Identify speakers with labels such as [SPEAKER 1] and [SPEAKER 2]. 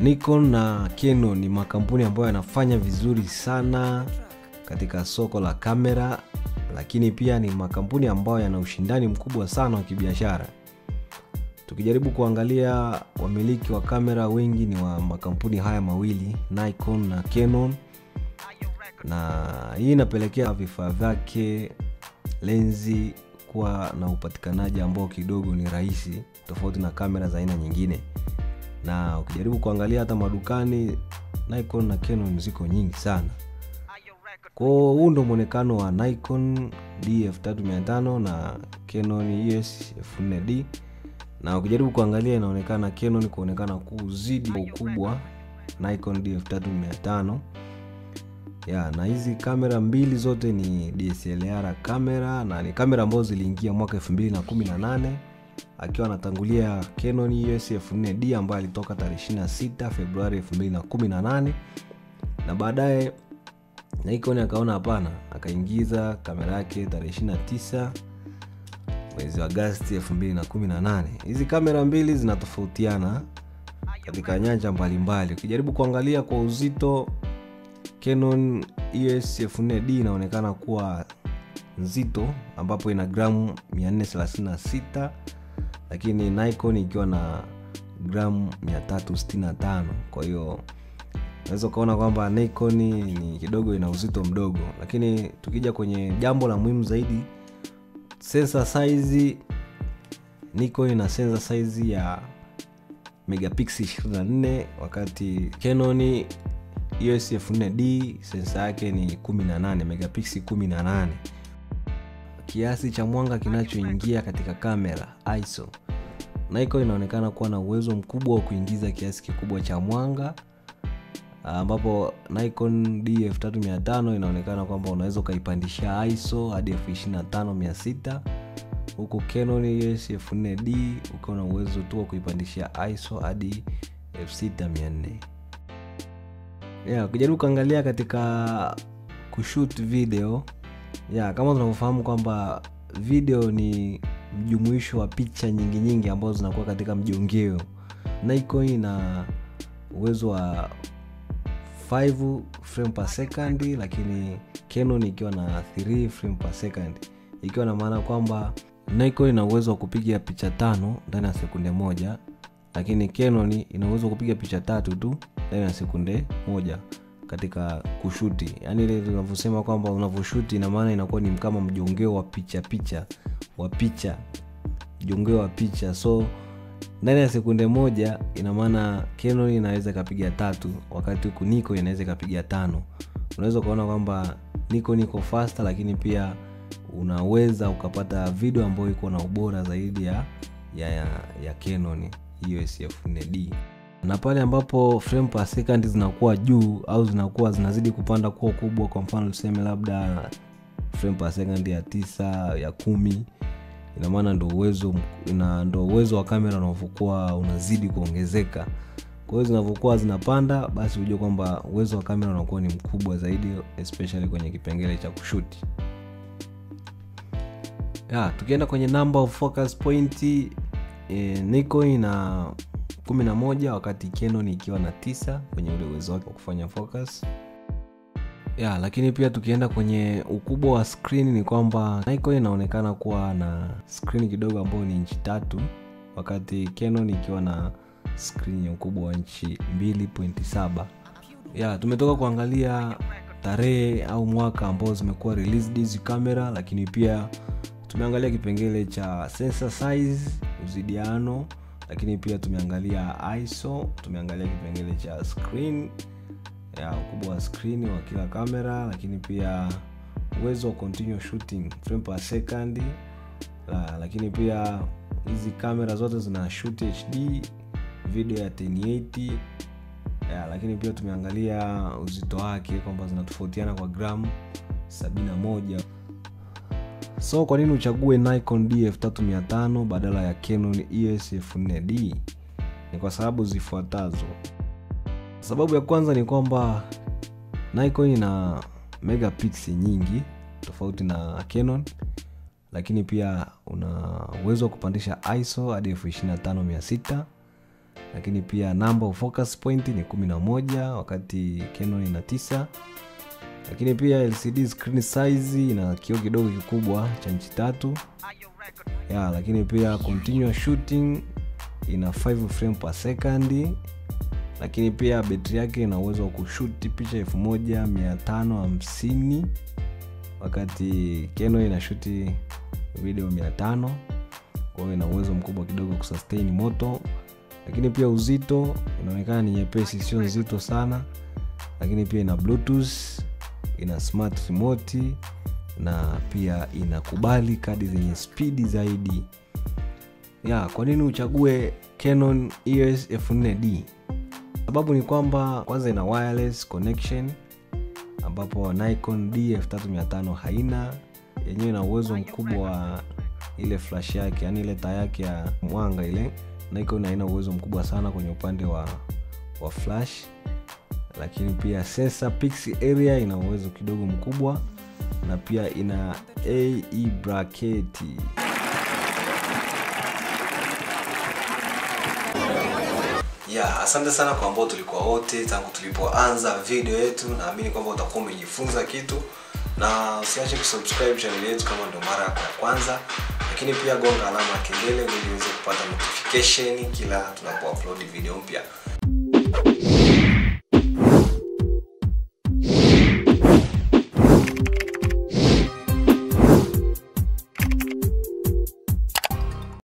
[SPEAKER 1] Nikon na Canon ni makampuni ambayo yanafanya vizuri sana katika soko la kamera, lakini pia ni makampuni ambayo yana ushindani mkubwa sana wa kibiashara. Tukijaribu kuangalia wamiliki wa kamera wengi ni wa makampuni haya mawili Nikon na Canon, na hii inapelekea vifaa vyake lenzi kuwa na upatikanaji ambao kidogo ni rahisi tofauti na kamera za aina nyingine na ukijaribu kuangalia hata madukani Nikon na Canon ziko nyingi sana kwao huu ndo mwonekano wa Nikon D3500 na Canon EOS 4D na ukijaribu kuangalia inaonekana Canon kuonekana kuzidi kwa ukubwa Nikon D3500 ya na hizi kamera mbili zote ni DSLR kamera na ni kamera ambazo ziliingia mwaka 2018 akiwa anatangulia Canon EOS 4D ambayo alitoka tarehe 26 Februari 2018 na baadaye Nikon akaona hapana, akaingiza kamera yake tarehe 29 mwezi wa Agosti 2018. Hizi kamera mbili zinatofautiana katika nyanja mbalimbali. Ukijaribu kuangalia kwa uzito, Canon EOS 4D inaonekana kuwa nzito ambapo ina gramu 436 lakini Nikon ikiwa na gramu 365 kwa hiyo unaweza ukaona kwamba Nikon ni kidogo ina uzito mdogo lakini tukija kwenye jambo la muhimu zaidi sensor size Nikon ina sensor size ya megapixel 24 wakati Canon EOS 4D sensa yake ni 18 megapixel 18 kiasi cha mwanga kinachoingia katika kamera ISO. Nikon inaonekana kuwa na uwezo mkubwa wa kuingiza kiasi kikubwa cha mwanga ambapo Nikon D3500 inaonekana kwamba unaweza ukaipandisha ISO hadi 25600 huku Canon EOS 4D ukiwa na uwezo tu wa kuipandisha ISO hadi 6400 yeah, ukijaribu kuangalia katika kushoot video ya kama tunavyofahamu kwamba video ni mjumuisho wa picha nyingi nyingi ambazo zinakuwa katika mjongeo Nikon ina uwezo wa 5 frame per second lakini Canon ikiwa na 3 frame per second ikiwa na maana kwamba Nikon ina uwezo wa kupiga picha tano ndani ya sekunde moja lakini Canon ina uwezo wa kupiga picha tatu tu ndani ya sekunde moja katika kushuti yaani ile tunavyosema kwamba unavyoshuti ina maana inakuwa ni kama mjongeo wa picha picha wa picha mjongeo wa picha so ndani ya sekunde moja ina maana Canon inaweza ikapiga tatu wakati huku Nikon inaweza ikapiga tano unaweza ukaona kwamba Nikon iko faster lakini pia unaweza ukapata video ambayo iko na ubora zaidi ya ya, ya, ya Canon EOS 4D na pale ambapo frame per second zinakuwa juu au zinakuwa zinazidi kupanda kuwa kubwa kwa mfano tuseme labda frame per second ya tisa ya kumi ina maana ndo uwezo ina ndo uwezo wa kamera unavyokuwa unazidi kuongezeka kwa hiyo zinavyokuwa zinapanda basi hujua kwamba uwezo wa kamera unakuwa ni mkubwa zaidi especially kwenye kipengele cha kushuti ya tukienda kwenye number of focus point e, Nikon ina 11 wakati Canon ikiwa na tisa kwenye ule uwezo wake wa kufanya focus ya lakini pia tukienda kwenye ukubwa wa screen ni kwamba Nikon inaonekana kuwa na screen kidogo ambayo ni inchi tatu wakati Canon ikiwa na screen ya ukubwa wa inchi 2.7 ya tumetoka kuangalia tarehe au mwaka ambao zimekuwa released hizi kamera lakini pia tumeangalia kipengele cha sensor size uzidiano lakini pia tumeangalia iso tumeangalia kipengele cha screen ya ukubwa wa screen wa kila kamera lakini pia uwezo wa continue shooting frame per second la, lakini pia hizi kamera zote zina shoot hd video ya 1080 ya, lakini pia tumeangalia uzito wake kwamba zinatofautiana kwa gramu 71 so kwa nini uchague nikon d3500 badala ya canon es 4d ni kwa sababu zifuatazo sababu ya kwanza ni kwamba nikon ina megapixel nyingi tofauti na canon lakini pia una uwezo wa kupandisha iso hadi 25600 lakini pia number of focus point ni 11 wakati canon ina 9 lakini pia lcd screen size ina kioo kidogo kikubwa cha nchi tatu ya lakini pia continuous shooting ina 5 frame per second lakini pia betri yake ina uwezo wa kushuti picha 1550 wakati Canon ina shuti video 500 kwa hiyo ina uwezo mkubwa kidogo kusustain moto lakini pia uzito inaonekana ni nyepesi sio nzito sana lakini pia ina bluetooth ina smart remote na pia inakubali kadi zenye spidi zaidi ya kwa nini uchague Canon EOS F4D sababu ni kwamba kwanza ina wireless connection ambapo Nikon D3500 haina yenyewe ina uwezo mkubwa wa ile flash yake yani ile taa yake ya mwanga ile Nikon haina uwezo mkubwa sana kwenye upande wa, wa flash lakini pia sensor pixel area ina uwezo kidogo mkubwa na pia ina AE bracket ya asante sana kwa ambao tulikuwa wote tangu tulipoanza video yetu naamini kwamba utakuwa umejifunza kitu na usiache kusubscribe channel yetu kama ndo mara yako ya kwanza lakini pia gonga alama ya kengele ili uweze kupata notification kila tunapo upload video mpya